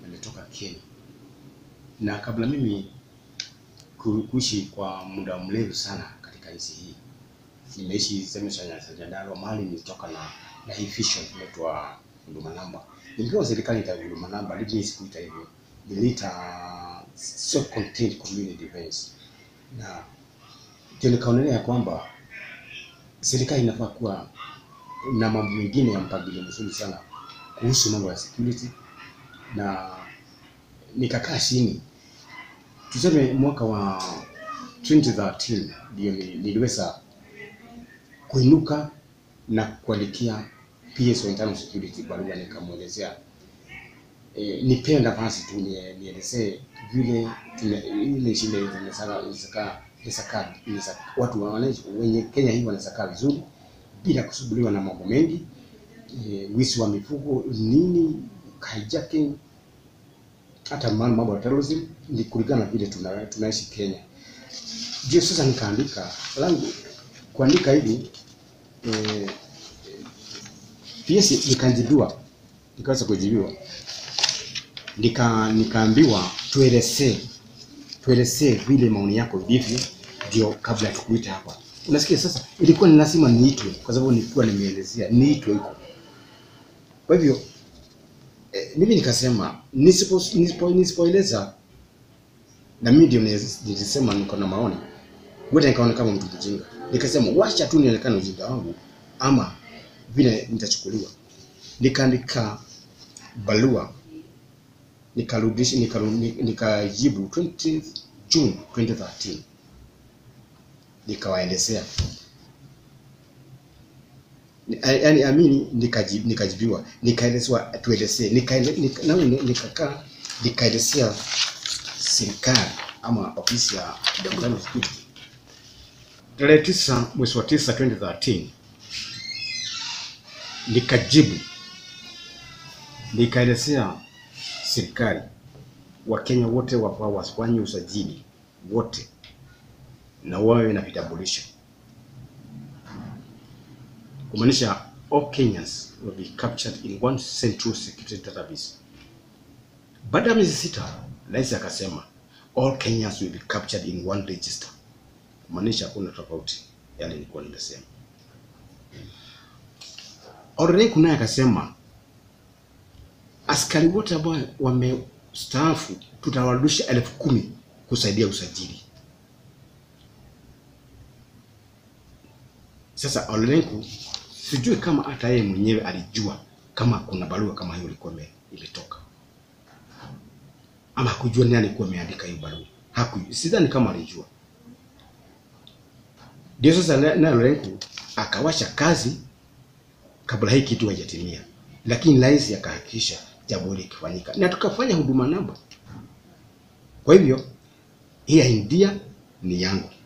nimetoka Kenya, na kabla mimi ku- kuishi kwa muda mrefu sana katika nchi hii, nimeishi sehemu za Nyandarua, mahali nilitoka na na hii vision inaitwa huduma namba. Nilipewa serikali ita huduma namba, lakini sikuita hivyo, niliita self contained community defense, na ndio nikaonelea ya kwamba serikali inafaa kuwa na mambo mengine ya mpangilio mzuri sana kuhusu mambo ya security, na nikakaa chini, tuseme mwaka wa 2013 ndio ni- niliweza kuinuka na kuandikia PS wa internal security barua, nikamwelezea e, nipewe nafasi tu nie- nielezee vile tuna- ile shule zinasaka zinasaka zinasaka zinasaka- watu wa- wananchi wenye Kenya hii wanasakaa vizuri bila kusumbuliwa na mambo mengi e, wizi wa mifugo nini, hijacking, hata mambo mambo ya terrorism, ni kulingana na vile tuna, tunaishi Kenya. Ndio sasa nikaandika langu kuandika hivi eh, PS nikajibiwa, nikaweza kujibiwa, nika nikaambiwa tuelezee tuelezee vile maoni yako ilivyo, ndio kabla ya tukuita hapa. Unasikia sasa, ilikuwa ni lazima niitwe kwa sababu nilikuwa nimeelezea niitwe huko. Kwa hivyo eh, mimi nikasema nisipo nisipo nisipoeleza na mimi ndio nilis- nilisema niko na maoni, ngoja nikaona kama mtu mjinga. Nikasema wacha tu nionekane ujinga wangu ama vile nitachukuliwa. Nikaandika barua nikarudisha nikaru- nikajibu 20 June 2013 nikawaelezea Ni- yaani amini nikaji- nikajibiwa nikaelezewa tuelezee nikaele- nika- nami ni- nikakaa nikaelezea serikali ama ofisi ya Internal Security tarehe tisa mwezi wa tisa 2013 nikajibu nikaelezea serikali Wakenya wote wafaa wafanye usajili wote na wawe na vitambulisho, kumaanisha all Kenyans will be captured in one central security database. Baada ya miezi sita, rais akasema all Kenyans will be captured in one register, kumaanisha hakuna tofauti yale nilikuwa nimesema. Orenku naye akasema askari wote ambao wamestaafu tutawarudisha elfu kumi kusaidia usajili. Sasa Olenku sijui kama hata yeye mwenyewe alijua kama kuna barua kama hiyo ilikuwa ime- imetoka ama hakujua nani alikuwa ameandika hiyo barua. Hakujua, sidhani kama alijua. Ndio sasa na- naye Olenku akawasha kazi kabla hii kitu haijatimia, lakini rais akahakikisha jambo hili likifanyika na tukafanya huduma namba. Kwa hivyo hii idea ni yangu